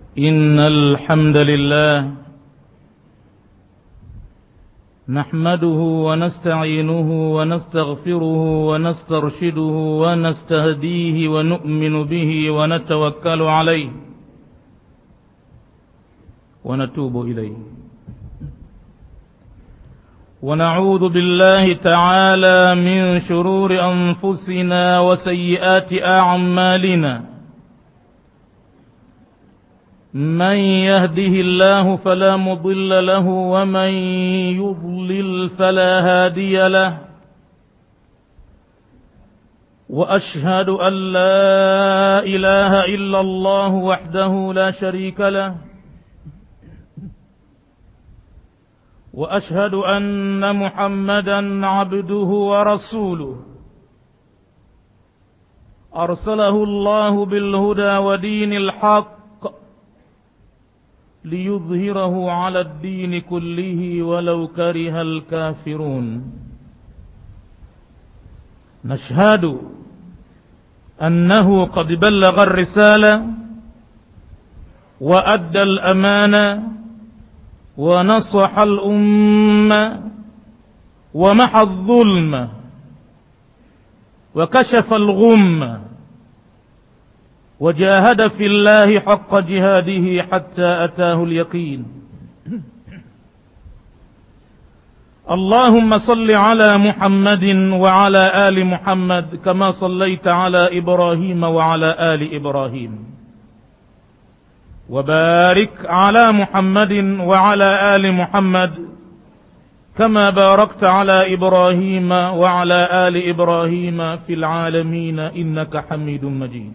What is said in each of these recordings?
إن الحمد لله نحمده ونستعينه ونستغفره ونسترشده ونستهديه ونؤمن به ونتوكل عليه ونتوب إليه ونعوذ بالله تعالى من شرور أنفسنا وسيئات أعمالنا من يهده الله فلا مضل له ومن يضلل فلا هادي له وأشهد أن لا إله إلا الله وحده لا شريك له واشهد ان محمدا عبده ورسوله ارسله الله بالهدى ودين الحق ليظهره على الدين كله ولو كره الكافرون نشهد انه قد بلغ الرساله وادى الامانه ونصح الأمة ومحى الظلم وكشف الغم وجاهد في الله حق جهاده حتى أتاه اليقين اللهم صل على محمد وعلى آل محمد كما صليت على إبراهيم وعلى آل إبراهيم وبارك على محمد وعلى آل محمد كما باركت على إبراهيم وعلى آل إبراهيم في العالمين إنك حميد مجيد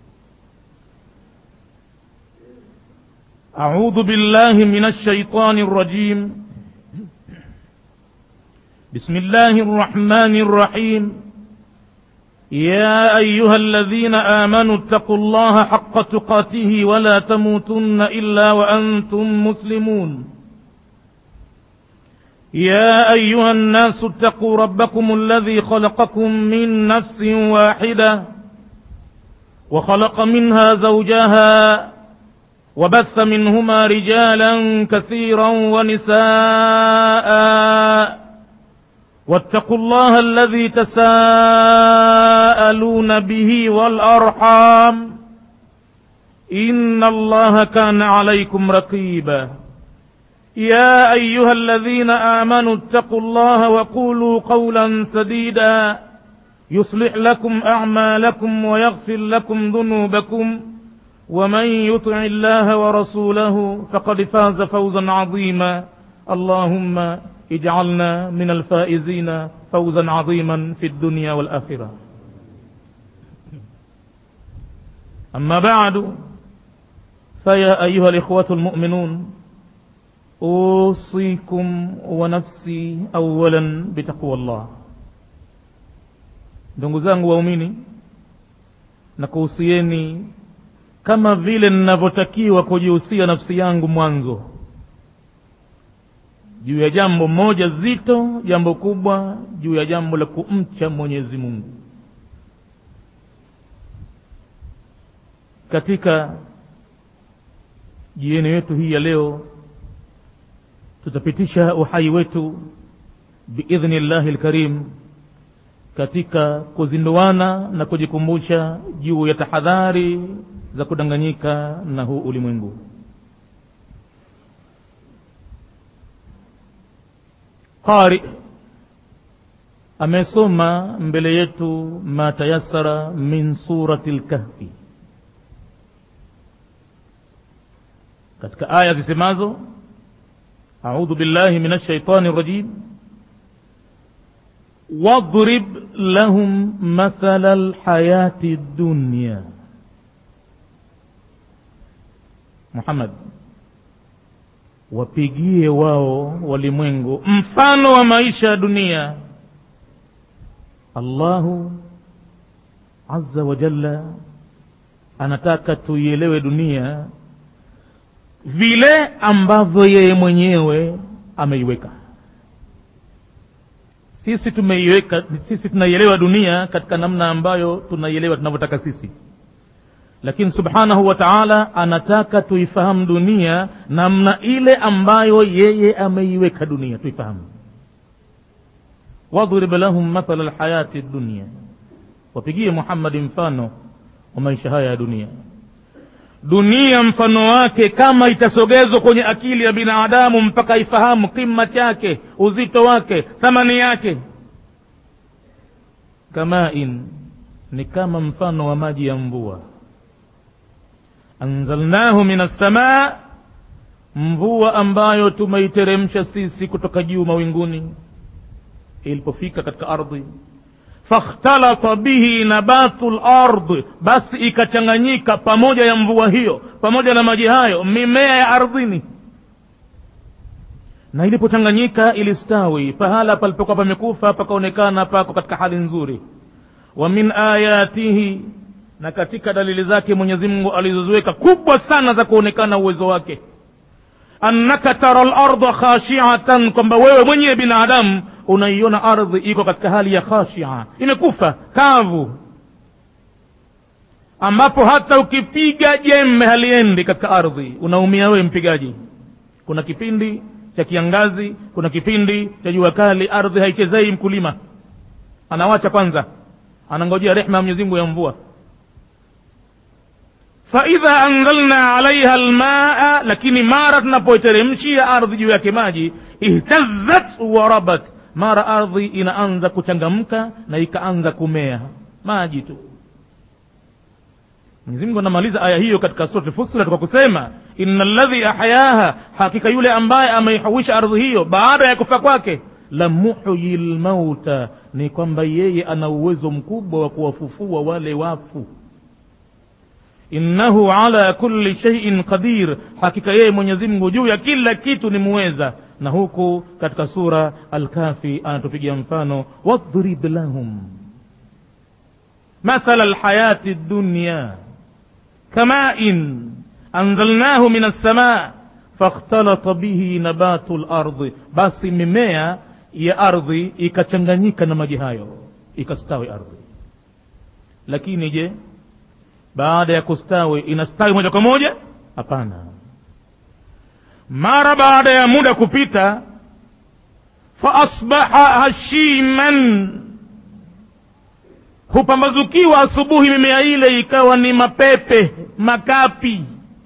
أعوذ بالله من الشيطان الرجيم بسم الله الرحمن الرحيم يا أيها الذين آمنوا اتقوا الله حق تقاته ولا تموتن إلا وأنتم مسلمون يا أيها الناس اتقوا ربكم الذي خلقكم من نفس واحدة وخلق منها زوجها وبث منهما رجالا كثيرا ونساء واتقوا الله الذي تساءلون به والأرحام إن الله كان عليكم رقيبا يا أيها الذين آمنوا اتقوا الله وقولوا قولا سديدا يصلح لكم أعمالكم ويغفر لكم ذنوبكم ومن يطع الله ورسوله فقد فاز فوزا عظيما اللهم اجعلنا من الفائزين فوزا عظيما في الدنيا والآخرة أما بعد فيا أيها الإخوة المؤمنون أوصيكم ونفسي أولا بتقوى الله ndugu zangu waumini na kuhusieni kama vile ninavyotakiwa kujihusia nafsi yangu mwanzo juu ya jambo moja zito jambo kubwa juu ya jambo la kumcha mwenyezi mungu katika jieni yetu hii ya leo tutapitisha uhai wetu biidhni llahi lkarim katika kuzinduana na kujikumbusha juu ya tahadhari za kudanganyika na huu ulimwengu qari amesoma mbele yetu ma tayassara min surati lkahfi katika aya zisemazo audhu billahi min alshaitani rajim wadrib lahum mathala lhayati dunya muhammad wapigie wao walimwengu mfano wa maisha ya dunia allahu azza wa jalla anataka tuielewe dunia vile ambavyo yeye mwenyewe ameiweka sisi tumeiweka sisi tunaielewa dunia katika namna ambayo tunaielewa tunavyotaka sisi lakini subhanahu wa taala anataka tuifahamu dunia namna ile ambayo yeye ameiweka dunia tuifahamu wadrib lahum mathala lhayati dunia wapigie muhammadi mfano wa maisha haya ya dunia dunia mfano wake kama itasogezwa kwenye akili ya binadamu mpaka ifahamu kima chake uzito wake thamani yake kamain ni kama mfano wa maji ya mvua anzalnahu min assamaa mvua ambayo tumeiteremsha sisi kutoka juu mawinguni ilipofika katika ardhi fakhtalata bihi nabatu lard basi ikachanganyika pamoja ya mvua hiyo pamoja na maji hayo mimea ya ardhini na ilipochanganyika ilistawi pahala palipokuwa pamekufa pakaonekana pako katika hali nzuri wa min ayatihi na katika dalili zake mwenyezi mungu alizoziweka kubwa sana za kuonekana uwezo wake annaka tara larda khashiatan kwamba wewe mwenyewe binadamu unaiona ardhi iko katika hali ya khashia imekufa kavu ambapo hata ukipiga jembe haliendi katika ardhi unaumia wewe mpigaji kuna kipindi cha kiangazi kuna kipindi cha jua kali ardhi haichezei mkulima anawacha kwanza anangojea rehma ya mwenyezi mungu ya mvua faidha anzalna alaiha lmaa lakini mara tunapoiteremshia ardhi juu yake maji ihtazat warabat mara ardhi inaanza kuchangamka na ikaanza kumea maji tu mwenyezi mungu anamaliza aya hiyo katika surati fusilat kwa kusema ina ladhi ahyaha hakika yule ambaye ameihuisha ardhi hiyo baada ya kufa kwake la muhyi lmauta ni kwamba yeye ana uwezo mkubwa wa kuwafufua wale wafu innahu ala kulli shaiin qadir hakika yeye mwenyezi mungu juu ya kila kitu ni muweza na huku katika sura alkafi anatupigia mfano wadrib lahum mathala lhayati dunya kamain anzalnahu min alsama fakhtalata bihi nabatu lardi basi mimea ya ardhi ikachanganyika na maji hayo ikastawi ardhi lakini je baada ya kustawi inastawi moja kwa moja hapana mara baada ya muda kupita faasbaha hashiman hupambazukiwa asubuhi mimea ile ikawa ni mapepe makapi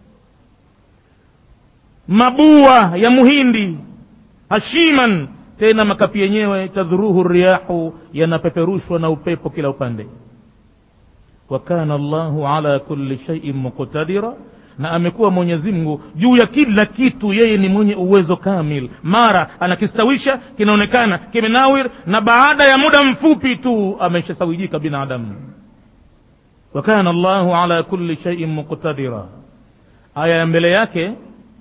mabua ya muhindi hashiman tena makapi yenyewe tadhuruhu riyahu yanapeperushwa na upepo kila upande wa kana llahu ala kulli shaiin muqtadira na amekuwa mwenyezi mungu juu ya kila kitu yeye ni mwenye uwezo kamil mara anakistawisha kinaonekana kimenawir na baada ya muda mfupi tu ameshasawijika binadamu wa kana llahu ala kulli shaiin muqtadira aya ya mbele yake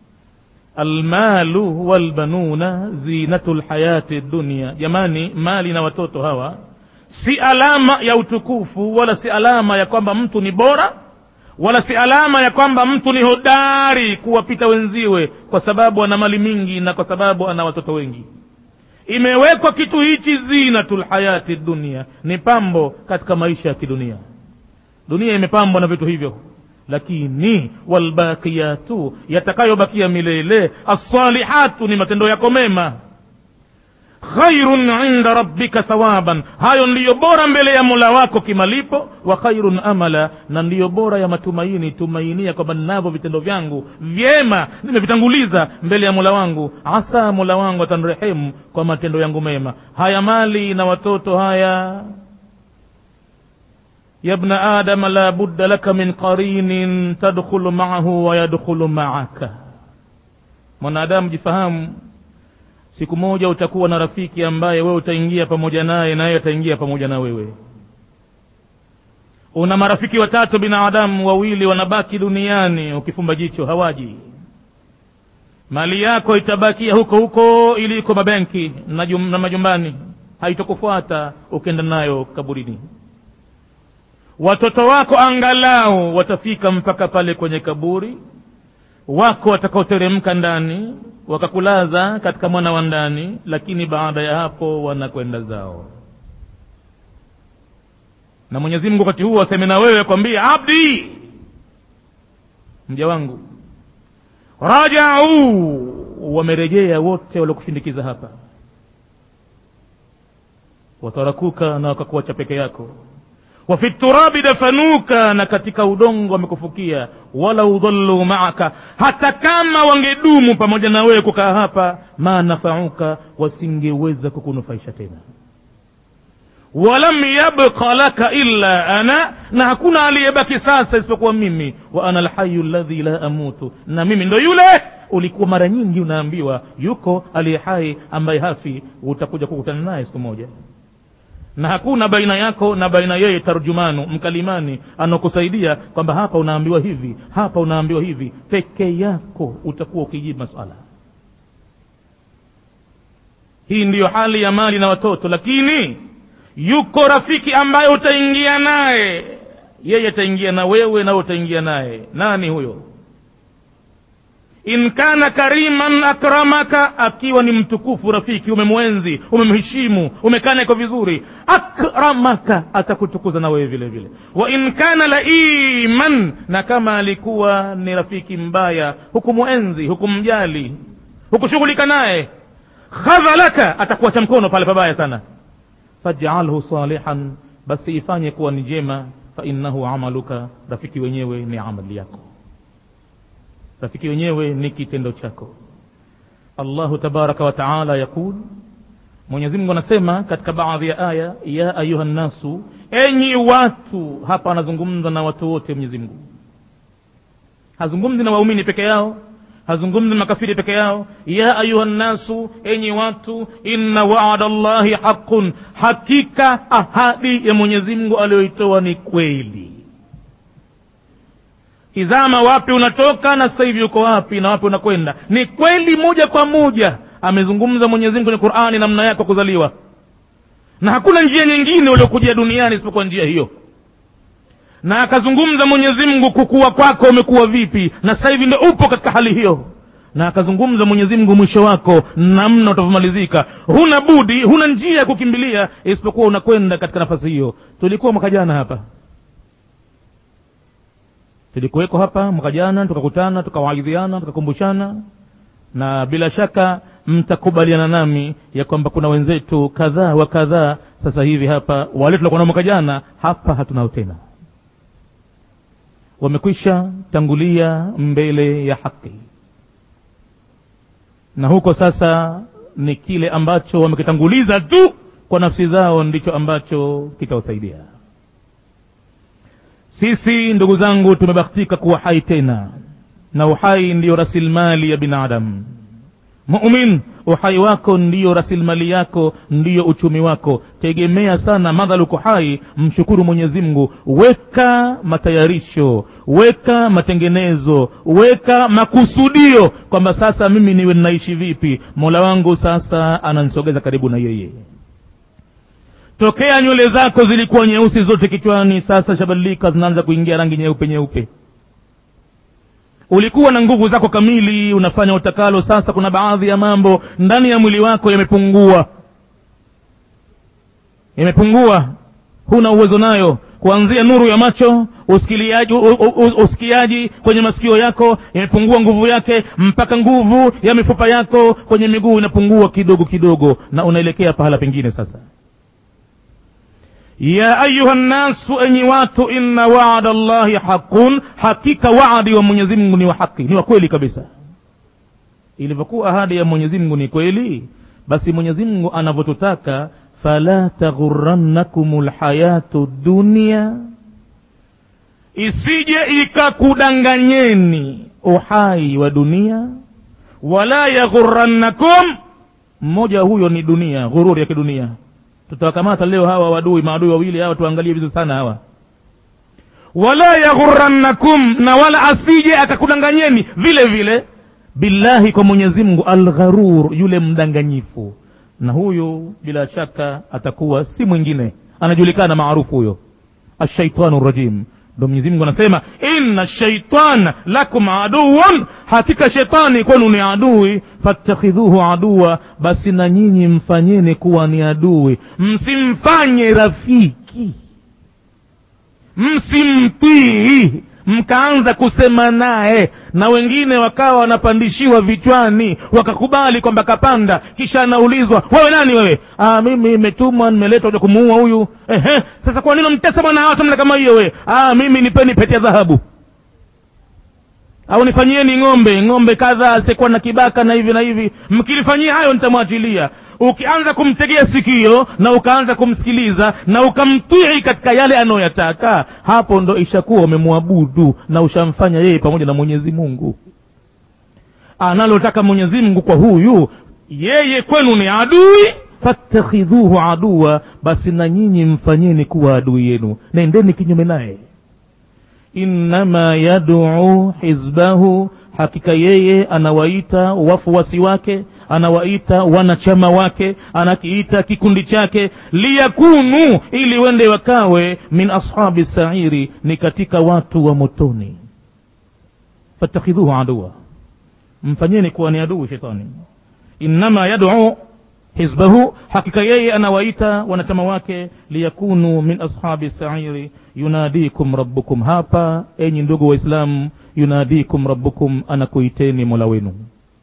almalu walbanuna zinatu lhayati dunia jamani mali na watoto hawa si alama ya utukufu wala si alama ya kwamba mtu ni bora wala si alama ya kwamba mtu ni hodari kuwapita wenziwe kwa sababu ana mali mingi na kwa sababu ana watoto wengi imewekwa kitu hichi zinatul hayati dunia ni pambo katika maisha ya kidunia dunia imepambwa na vitu hivyo lakini walbaqiyatu yatakayobakia milele assalihatu ni matendo yako mema khairun inda rabbika thawaban hayo ndiyo bora mbele ya mola wako kimalipo wa khairun amala na ndiyo bora ya matumaini tumainia kwamba ninavyo vitendo vyangu vyema nimevitanguliza mbele ya mola wangu asa mola wangu atanrehemu kwa matendo yangu mema haya mali na watoto haya ya bna adama la budda laka min qarinin tadkhulu maahu wa yadkhulu maaka mwanadamu jifahamu siku moja utakuwa na rafiki ambaye wewe utaingia pamoja naye naye ataingia pamoja na wewe una marafiki watatu binadamu wawili wanabaki duniani ukifumba jicho hawaji mali yako itabakia huko huko iliko mabenki na, jum, na majumbani haitokufuata ukienda nayo kaburini watoto wako angalau watafika mpaka pale kwenye kaburi wako watakaoteremka ndani wakakulaza katika mwana wa ndani lakini baada ya hapo wanakwenda zao na mwenyezi mungu wakati huo aseme na wewe kwambia abdi mja wangu rajau wamerejea wote waliokushindikiza hapa watarakuka na wakakuacha peke yako wafi turabi dafanuka na katika udongo wamekufukia wala udhallu maaka hata kama wangedumu pamoja na wewe kukaa hapa ma nafauka wasingeweza kukunufaisha tena walam yabqa laka illa ana na hakuna aliyebaki sasa isipokuwa mimi wa ana alhayu ladhi la amutu na mimi ndo yule ulikuwa mara nyingi unaambiwa yuko aliye hai ambaye hafi utakuja kukutana naye siku moja na hakuna baina yako na baina yeye tarjumanu mkalimani anakusaidia kwamba hapa unaambiwa hivi hapa unaambiwa hivi peke yako utakuwa ukijibu masala hii ndiyo hali ya mali na watoto lakini yuko rafiki ambaye utaingia naye yeye ataingia na wewe nawe utaingia naye nani huyo in kana kariman akramaka akiwa ni mtukufu rafiki umemwenzi umemheshimu umekaa naye kwa vizuri akramaka atakutukuza na wewe vile vile wa in kana laiman na kama alikuwa ni rafiki mbaya hukumwenzi hukumjali hukushughulika naye khadhalaka atakuacha mkono pale pabaya sana fajalhu salihan basi ifanye kuwa ni jema fainnahu amaluka rafiki wenyewe ni amali yako rafiki wenyewe ni kitendo chako allahu tabaraka wataala yaqul mwenyezi mungu anasema katika baadhi ya aya ya ayuha nnasu enyi watu hapa anazungumza na watu wote mwenyezi mungu hazungumzi na waumini peke yao hazungumzi na makafiri peke yao ya ayuha nnasu enyi watu inna waada llahi haqun hakika ahadi ya mwenyezi mungu aliyoitoa ni kweli tizama wapi unatoka na sasa hivi uko wapi na wapi unakwenda ni kweli moja kwa moja amezungumza mwenyezi mungu kwenye qurani namna yako kuzaliwa na hakuna njia nyingine uliokujia duniani isipokuwa njia hiyo na akazungumza mwenyezi mungu kukua kwako umekuwa vipi na sasa hivi ndo upo katika hali hiyo na akazungumza mwenyezi mungu mwisho wako namna utavyomalizika huna budi huna njia ya kukimbilia isipokuwa unakwenda katika nafasi hiyo tulikuwa mwaka jana hapa tulikuweko hapa mwaka jana tukakutana tukawaidhiana tukakumbushana na bila shaka mtakubaliana nami ya kwamba kuna wenzetu kadhaa wa kadhaa sasa hivi hapa wale tuliokuwa nao mwaka jana hapa hatunao tena wamekwisha tangulia mbele ya haki na huko sasa ni kile ambacho wamekitanguliza tu kwa nafsi zao ndicho ambacho kitawasaidia sisi ndugu zangu tumebahatika kuwa hai tena na uhai ndiyo rasilimali ya binadamu mumin uhai wako ndiyo rasilimali yako ndiyo uchumi wako tegemea sana madhali uko hai mshukuru mwenyezi mungu weka matayarisho weka matengenezo weka makusudio kwamba sasa mimi niwe ninaishi vipi mola wangu sasa ananisogeza karibu na yeye tokea nywele zako zilikuwa nyeusi zote kichwani sasa shabadilika zinaanza kuingia rangi nyeupe nyeupe ulikuwa na nguvu zako kamili unafanya utakalo sasa kuna baadhi ya mambo ndani ya mwili wako yamepungua yamepungua huna uwezo nayo kuanzia nuru ya macho usikiliaji, u, u, u, usikiaji kwenye masikio yako imepungua nguvu yake mpaka nguvu ya mifupa yako kwenye miguu inapungua kidogo kidogo na unaelekea pahala pengine sasa ya ayuha nnasu enyi watu inna waada llahi haqun hakika waadi wa mwenyezi mungu ni wa haki ni wa kweli kabisa ilivyokuwa ahadi ya mwenyezi mungu ni kweli basi mwenyezi mungu anavyotutaka fala taghurannakum lhayatu dunia isije ikakudanganyeni uhai wa dunia wala yaghurannakum mmoja huyo ni dunia ghururi ya kidunia tutawakamata leo hawa wadui maadui wawili hawa tuangalie vizuri sana hawa wala yaghurannakum na wala asije akakudanganyeni vile vile billahi kwa mwenyezi mungu algharur yule mdanganyifu na huyu bila shaka atakuwa si mwingine anajulikana maarufu huyo ashaitanu rajim ndo mwenyezi mungu anasema inna shaitana lakum aduwan hakika shetani kwenu ni adui fattakhidhuhu aduwa basi na nyinyi mfanyeni kuwa ni adui msimfanye rafiki msimtii mkaanza kusema naye na wengine wakawa wanapandishiwa vichwani wakakubali kwamba kapanda kisha anaulizwa wewe nani wewe ah, mimi imetumwa nimeletwa kuja kumuua huyu Ehe, sasa kwa nini mtesa bwana watu mna kama hiyo we ah, mimi nipeni pete ya dhahabu au nifanyieni ng'ombe ng'ombe kadhaa asiyekuwa na kibaka na hivi na hivi mkilifanyia hayo nitamwachilia ukianza kumtegea sikio na ukaanza kumsikiliza na ukamtii katika yale anayoyataka hapo ndo ishakuwa umemwabudu na ushamfanya yeye pamoja na mwenyezi mungu analotaka mwenyezi mungu kwa huyu yeye kwenu ni adui fattakhidhuhu aduwa basi na nyinyi mfanyeni kuwa adui yenu nendeni kinyume naye innama yaduu hizbahu hakika yeye anawaita wafuasi wake anawaita wanachama wake anakiita kikundi chake liyakunu ili wende wakawe min ashabi sairi ni katika watu wa motoni fattakhidhuhu aduwa mfanyeni kuwa ni adui shetani innama yaduu hizbahu hakika yeye anawaita wanachama wake liyakunu min ashabi sairi yunadikum rabbukum hapa enyi ndugu waislamu yunadikum rabbukum anakuiteni mola wenu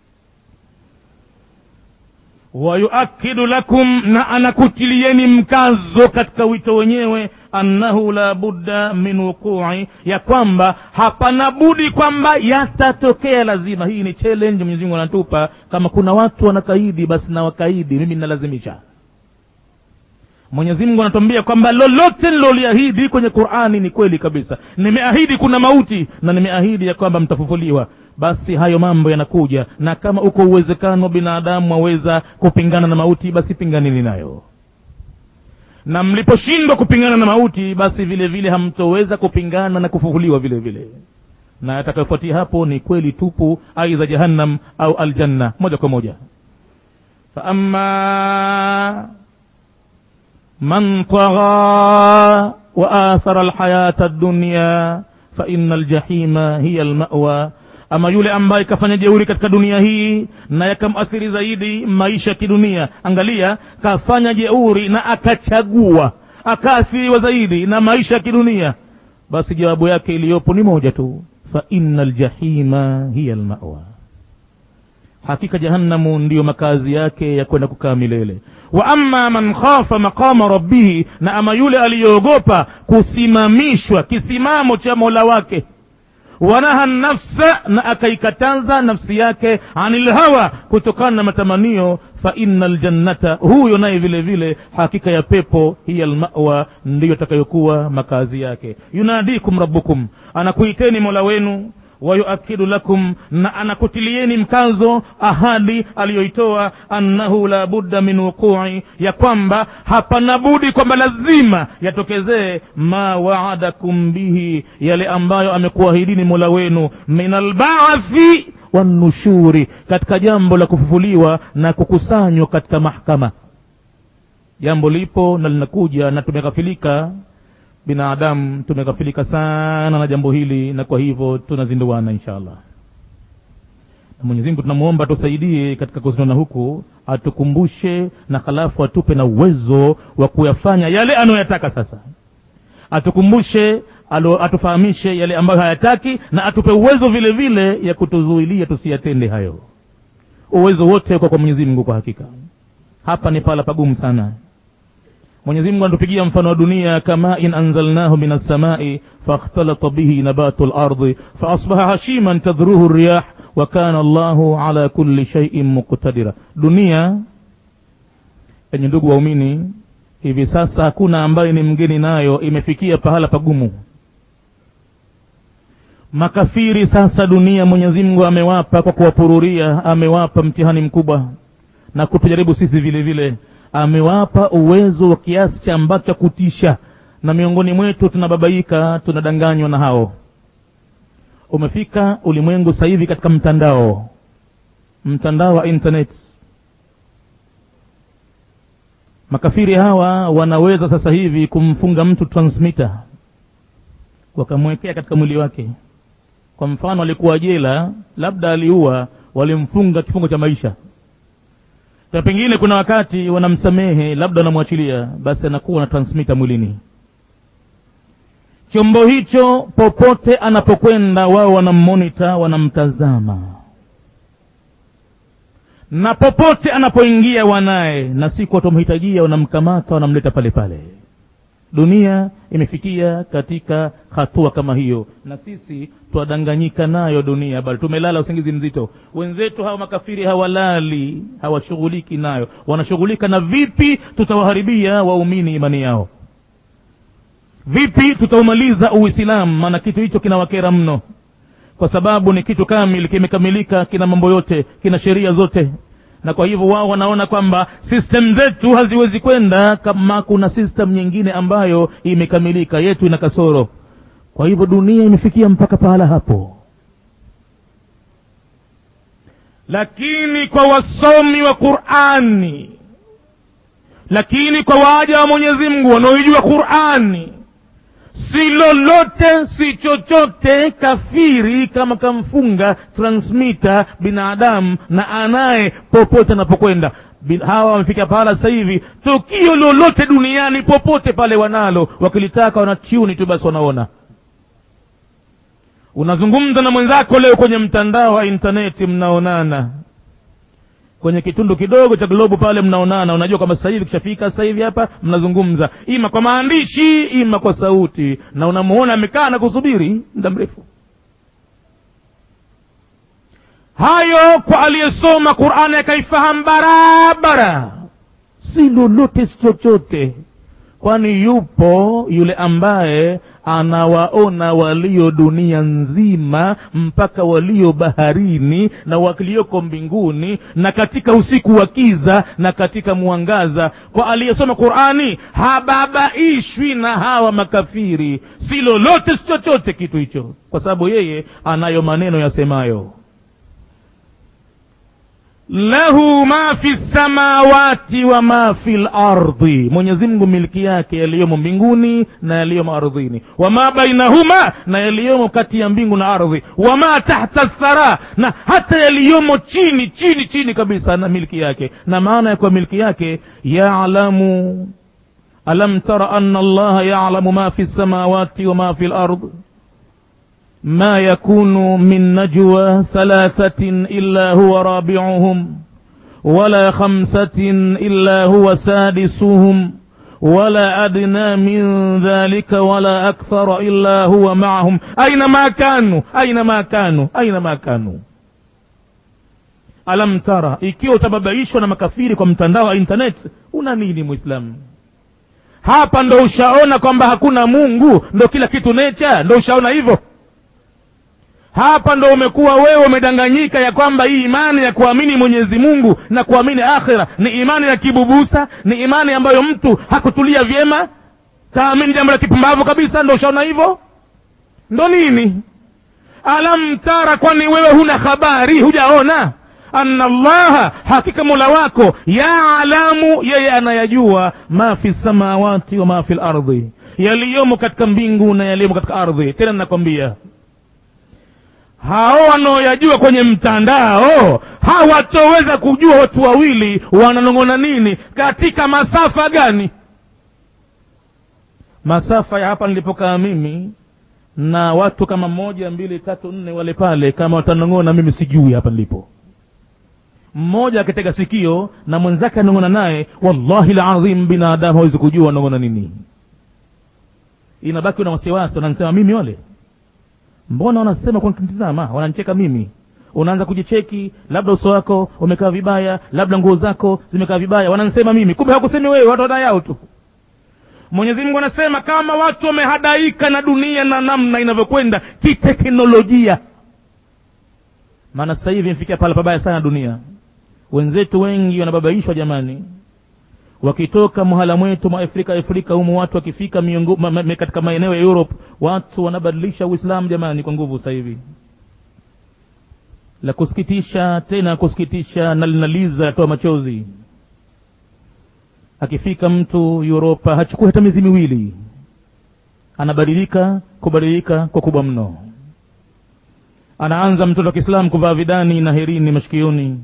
wayuakidu lakum na anakutilieni mkazo katika wito wenyewe annahu la budda min wuqui ya kwamba hapana budi kwamba yatatokea lazima hii ni challenge mwenyezi mungu anatupa kama kuna watu wanakaidi basi na wakaidi mimi ninalazimisha mwenyezi mungu anatuambia kwamba lolote niloliahidi kwenye qurani ni kweli kabisa nimeahidi kuna mauti na nimeahidi ya kwamba mtafufuliwa basi hayo mambo yanakuja na kama uko uwezekano binadamu waweza kupingana na mauti basi pinganini nayo na mliposhindwa kupingana na mauti basi vile vile hamtoweza kupingana na kufufuliwa vile vile na atakayofuatia hapo ni kweli tupu aidha jahannam au aljanna moja kwa moja faama man tagha waathara alhayata addunya faina aljahima hiya almawa ama yule ambaye kafanya jeuri katika dunia hii na yakamuathiri zaidi maisha ya kidunia angalia kafanya jeuri na akachagua akaathiriwa zaidi na maisha ya kidunia basi jawabu yake iliyopo ni moja tu fa inna ljahima hiya lmawa hakika jahannamu ndiyo makazi yake ya kwenda kukaa milele wa amma man khafa maqama rabbihi na ama yule aliyoogopa kusimamishwa kisimamo cha mola wake wanaha nafsa na akaikataza nafsi yake anil hawa kutokana na matamanio fa inna ljannata huyo naye vile vile hakika ya pepo hiya lmawa ndiyo takayokuwa makazi yake yunadikum rabbukum anakuiteni mola wenu wayuakidu lakum na anakutilieni mkazo ahadi aliyoitoa annahu la budda min wuqui ya kwamba hapana budi kwamba lazima yatokezee ma waadakum bihi yale ambayo amekuahidini mola wenu min albaathi wanushuri katika jambo la kufufuliwa na kukusanywa katika mahkama jambo lipo na linakuja na tumeghafilika binadamu tumeghafilika sana na jambo hili na kwa hivyo tunazinduana insha allah na mwenyezi mungu tunamwomba tusaidie katika kuzinduana huku atukumbushe na halafu atupe na uwezo wa kuyafanya yale anayoyataka sasa atukumbushe alo, atufahamishe yale ambayo hayataki na atupe uwezo vile vile ya kutuzuilia tusiyatende hayo uwezo wote kwa kwa mwenyezi mungu kwa hakika hapa ni pala pagumu sana mwenyezi mungu anatupigia mfano wa dunia kama in anzalnahu min alsamai fakhtalata bihi nabatu lardi faasbaha hashiman tadhruhu riyah wa kana allahu ala kulli shaiin muqtadira dunia yenye ndugu waumini hivi sasa hakuna ambaye ni mgeni nayo imefikia pahala pagumu makafiri sasa dunia mwenyezi mungu amewapa kwa kuwapururia amewapa mtihani mkubwa na kutujaribu sisi vile vile amewapa uwezo wa kiasi cha ambacho cha kutisha na miongoni mwetu tunababaika tunadanganywa na hao umefika ulimwengu sasa hivi katika mtandao mtandao wa internet makafiri hawa wanaweza sasa hivi kumfunga mtu transmitter wakamwekea katika mwili wake kwa mfano alikuwa jela labda aliua walimfunga kifungo cha maisha na pengine kuna wakati wanamsamehe labda wanamwachilia basi anakuwa na transmitter mwilini chombo hicho popote anapokwenda wao wanammonita wanamtazama na popote anapoingia wanaye na siku watamhitajia wanamkamata wanamleta pale pale dunia imefikia katika hatua kama hiyo na sisi twadanganyika nayo dunia bali tumelala usingizi mzito wenzetu hawa makafiri hawalali hawashughuliki nayo wanashughulika na vipi tutawaharibia waumini imani yao vipi tutaumaliza uislamu maana kitu hicho kinawakera mno kwa sababu ni kitu kamili kimekamilika kina mambo yote kina sheria zote na kwa hivyo wao wanaona kwamba system zetu haziwezi kwenda kama kuna system nyingine ambayo imekamilika yetu ina kasoro kwa hivyo dunia imefikia mpaka pahala hapo lakini kwa wasomi wa qurani lakini kwa waja wa mwenyezi mungu wanaoijua qurani si lolote si chochote kafiri kama kamfunga transmita binadamu na anaye popote anapokwenda Bin- hawa wamefika pahala sasa hivi tukio lolote duniani popote pale wanalo wakilitaka wanatiuni tu basi wanaona unazungumza na mwenzako leo kwenye mtandao wa intaneti mnaonana kwenye kitundu kidogo cha globu pale mnaonana unajua kwamba sasa hivi kishafika sasa hivi hapa mnazungumza ima kwa maandishi ima kwa sauti na unamuona amekaa na kusubiri muda mrefu hayo kwa aliyesoma qurani akaifahamu barabara si lolote si chochote kwani yupo yule ambaye anawaona walio dunia nzima mpaka walio baharini na walioko mbinguni na katika usiku wa kiza na katika mwangaza kwa aliyesoma qurani hababaishwi na hawa makafiri si lolote si chochote kitu hicho kwa sababu yeye anayo maneno yasemayo lahu ma fi samawati wa ma fi lardi mwenyezi mungu miliki yake yaliyomo mbinguni na yaliyomo ardhini wama bainahuma na yaliyomo kati ya mbingu na ardhi wama tahta thara na hata yaliyomo chini chini chini kabisa na miliki yake na maana ya kwa miliki yake yalamu alam tara anna allaha yalamu ma fi samawati wa ma fi lard ما يكون من نجوى ثلاثة إلا هو رابعهم ولا خمسة إلا هو سادسهم ولا أدنى من ذلك ولا أكثر إلا هو معهم أينما كانوا أينما كانوا أينما كانوا alam tara ikiwa utababaishwa na makafiri kwa mtandao wa internet una nini mwislamu hapa ndo ushaona kwamba hakuna mungu ndo kila kitu necha ndo ushaona hivyo hapa ndo umekuwa wewe umedanganyika ya kwamba hii imani ya kuamini mwenyezi mungu na kuamini akhira ni imani ya kibubusa ni imani ambayo mtu hakutulia vyema kaamini jambo la kipumbavu kabisa ndo ushaona hivyo ndo nini alam tara kwani wewe huna habari hujaona anna allaha hakika mola wako yaalamu yeye anayajua ma fi samawati wa ma fi lardhi yaliyomo katika mbingu na yaliyomo katika ardhi tena ninakwambia hao wanaoyajua kwenye mtandao hawatoweza kujua watu wawili wananong'ona nini katika masafa gani masafa ya hapa nilipokaa mimi na watu kama moja mbili tatu nne wale pale kama watanong'ona mimi sijui hapa nilipo mmoja akitega sikio na mwenzake anong'ona naye wallahi ladhim binadamu hawezi kujua wanong'ona nini inabaki una wasiwasi wananisema mimi wale mbona wanasema kwa kunitizama wananicheka mimi unaanza kujicheki labda uso wako umekaa vibaya labda nguo zako zimekaa vibaya wananisema mimi kumbe hakusemi wewe watu wadai yao tu mwenyezi mungu anasema kama watu wamehadaika na dunia na namna inavyokwenda kiteknolojia maana sasa hivi imefikia pala pabaya sana dunia wenzetu wengi wanababaishwa jamani wakitoka mhala mwetu mwa afrika afrika humu watu wakifika miongo, ma, ma, katika maeneo ya europe watu wanabadilisha uislamu jamani kwa nguvu sasa hivi la kusikitisha tena kusikitisha na linaliza yatoa machozi akifika mtu uropa hachukui hata miezi miwili anabadilika kubadilika kwa kubwa mno anaanza mtoto wa kiislamu kuvaa vidani na herini mashikioni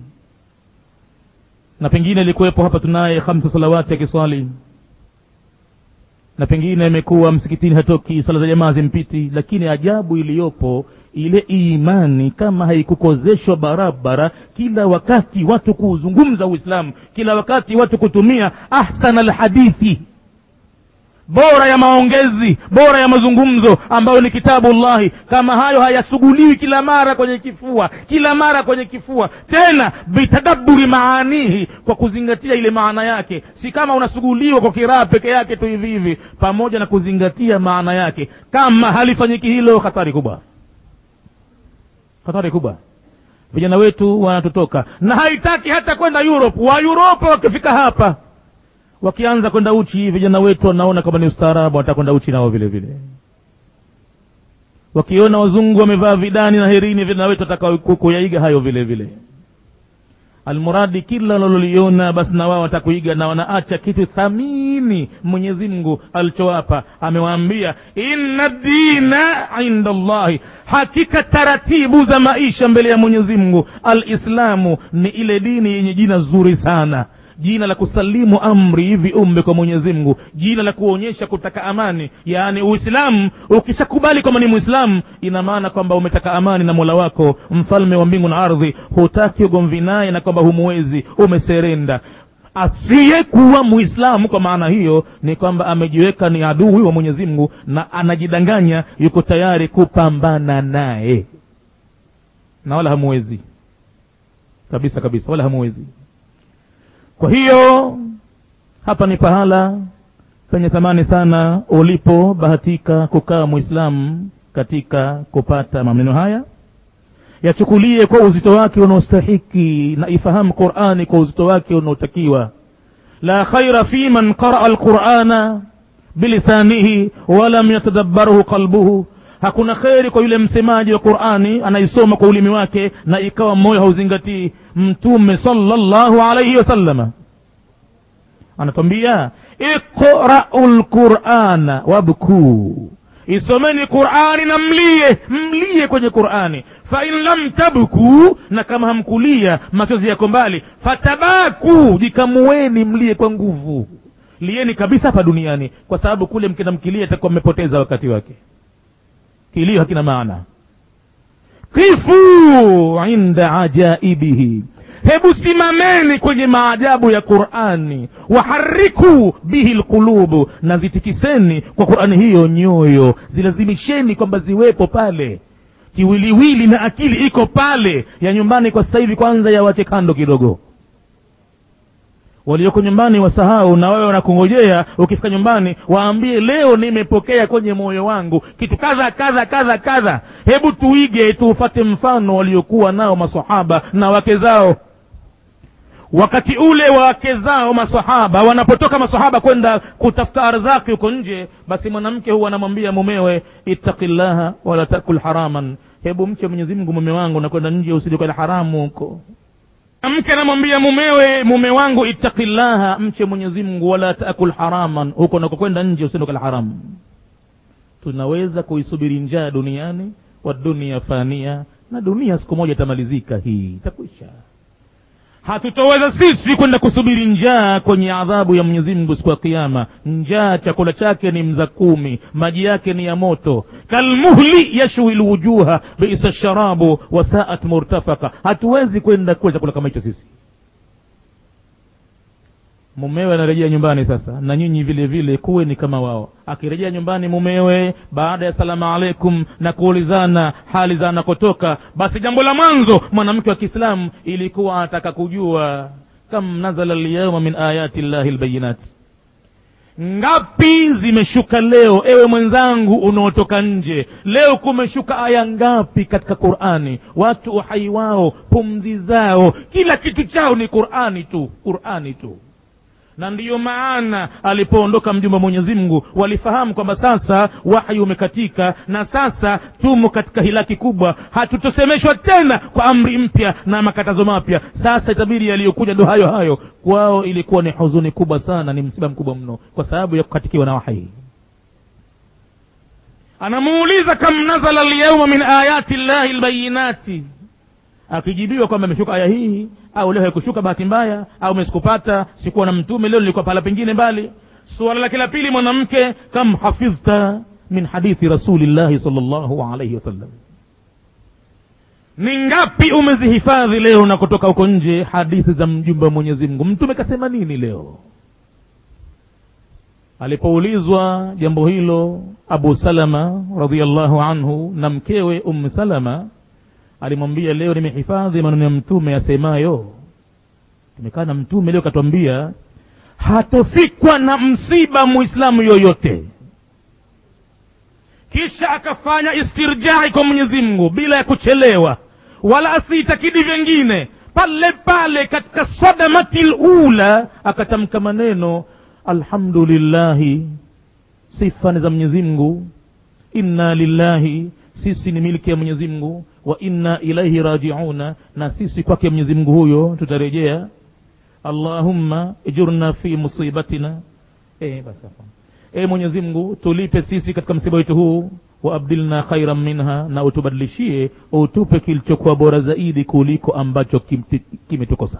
na pengine ilikuwepo hapa tunaye hamsa salawati akiswali na pengine amekuwa msikitini hatoki sala za jamaa zimpiti lakini ajabu iliyopo ile imani kama haikukozeshwa barabara kila wakati watu kuuzungumza uislamu kila wakati watu kutumia ahsana alhadithi bora ya maongezi bora ya mazungumzo ambayo ni kitabu llahi kama hayo hayasuguliwi kila mara kwenye kifua kila mara kwenye kifua tena bitadaburi maanihi kwa kuzingatia ile maana yake si kama unasuguliwa kwa kiraa peke yake tu hivi hivi pamoja na kuzingatia maana yake kama halifanyiki hilo hatari kubwa hatari kubwa vijana wetu wanatutoka na haitaki hata kwenda europe wa europe wakifika hapa wakianza kwenda uchi vijana wetu wanaona kama ni ustaarabu watakwenda uchi nao vile vile wakiona wazungu wamevaa vidani na herini vijana wetu wataka kuyaiga hayo vile vile almuradi kila wanaloliona basi na wao watakuiga na wanaacha kitu thamini mwenyezi mungu alichowapa amewaambia inna dina inda llahi hakika taratibu za maisha mbele ya mwenyezi mungu alislamu ni ile dini yenye jina zuri sana jina la kusalimu amri viumbe kwa mwenyezi mungu jina la kuonyesha kutaka amani yaani uislamu ukishakubali kwamba ni mwislamu ina maana kwamba umetaka amani na mola wako mfalme wa mbingu na ardhi hutaki ugomvi naye na kwamba humuwezi umeserenda asiyekuwa mwislamu kwa maana hiyo ni kwamba amejiweka ni adui wa mwenyezi mungu na anajidanganya yuko tayari kupambana naye na wala hamuwezi kabisa kabisa wala hamuwezi kwa hiyo hapa ni pahala penye thamani sana ulipobahatika kukaa mwislamu katika kupata maneno haya yachukulie kwa uzito wake unaostahiki na ifahamu qurani kwa uzito wake unaotakiwa la khaira fi man qaraa alqurana bilisanihi walam yatadabbaruhu qalbuhu hakuna kheri kwa yule msemaji wa qurani anaisoma kwa ulimi wake na ikawa moyo hauzingatii mtume salllahu alaihi wasallama anatwambia iqrau lqurana wabkuu isomeni qurani na mlie mlie kwenye qurani fain lam tabkuu na kama hamkulia machozi yako mbali fatabaku jikamueni mlie kwa nguvu lieni kabisa hapa duniani kwa sababu kule mkina mkilia itakuwa mmepoteza wakati wake kilio hakina maana kifu inda ajaibihi hebu simameni kwenye maajabu ya qurani wahariku bihi lqulubu na zitikiseni kwa qurani hiyo nyoyo zilazimisheni kwamba ziwepo pale kiwiliwili na akili iko pale ya nyumbani kwa sasa hivi kwanza yawache kando kidogo walioko nyumbani wasahau na wewe wanakungojea ukifika nyumbani waambie leo nimepokea kwenye moyo wangu kitu kadha kadha kadha kadha hebu tuige tuufate mfano waliokuwa nao masahaba na wake zao wakati ule wake zao masahaba wanapotoka masahaba kwenda kutafuta arzaki huko nje basi mwanamke huwa anamwambia mumewe ittaqillaha wala takul haraman hebu mche mwenyezi mungu mume wangu nakwenda nje usilikala haramu huko mke anamwambia mumewe mume wangu ittaqillaha mche mwenyezi mungu wala taakul haraman huko nakokwenda nje usiendokala haramu tunaweza kuisubiri njaa duniani wa dunia fania na dunia siku moja itamalizika hii itakwisha hatutoweza sisi kwenda kusubiri njaa kwenye adhabu ya mwenyezi mungu siku ya kiama njaa chakula chake ni mza kumi maji yake ni ya moto kalmuhli yashwi lwujuha bisa sharabu wasaat murtafaka hatuwezi kwenda kula chakula kama hicho sisi mumewe anarejea nyumbani sasa na nyinyi vile vile kuwe ni kama wao akirejea nyumbani mumewe baada ya salamu alaikum na kuulizana hali za anakotoka basi jambo la mwanzo mwanamke wa kiislamu ilikuwa anataka kujua kam nazala lyauma min ayati llahi lbayinati ngapi zimeshuka leo ewe mwenzangu unaotoka nje leo kumeshuka aya ngapi katika qurani watu uhai wao pumzi zao kila kitu chao ni qurani tu qurani tu na ndiyo maana alipoondoka mjumbe wa mwenyezi mungu walifahamu kwamba sasa wahyi umekatika na sasa tumo katika hilaki kubwa hatutosemeshwa tena kwa amri mpya na makatazo mapya sasa itabidi yaliyokuja ndo hayo hayo kwao ilikuwa ni huzuni kubwa sana ni msiba mkubwa mno kwa sababu ya kukatikiwa na wahyi anamuuliza kam nazala lyauma min ayati llahi lbayinati akijibiwa kwamba imeshuka aya hii au leo haikushuka bahati mbaya au mesikupata sikuwa na mtume leo nilikuwa pahala pengine mbali suala lake la pili mwanamke kam hafidhta min hadithi rasulillahi salllahu alaihi wasallam ni ngapi umezihifadhi leo na kutoka huko nje hadithi za mjumbe wa mwenyezi mungu mtume kasema nini leo alipoulizwa jambo hilo abu salama radiallahu anhu na mkewe ummu salama alimwambia leo nimehifadhi maneno ya mtume asemayo tumekaa na mtume leo katwambia hatofikwa na msiba muislamu yoyote kisha akafanya istirjai kwa mwenyezi mungu bila ya kuchelewa wala asiitakidi vyengine pale pale katika sadamati lula akatamka maneno alhamdulillahi sifa ni za mwenyezi mungu inna lillahi sisi ni milki ya mwenyezi mungu wa inna ilaihi rajiuna na sisi kwake mwenyezi mungu huyo tutarejea allahumma ijurna fi musibatina e, basi e mwenyezi mungu tulipe sisi katika msiba wetu huu waabdilna khairan minha na utubadilishie utupe kilichokuwa bora zaidi kuliko ambacho kimetukosa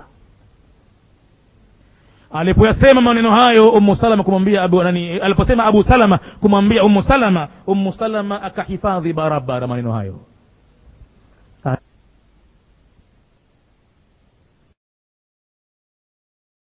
alipoyasema maneno hayo umu salama kumwambia abu nani aliposema abu salama kumwambia umu salama umu salama akahifadhi barabara maneno hayo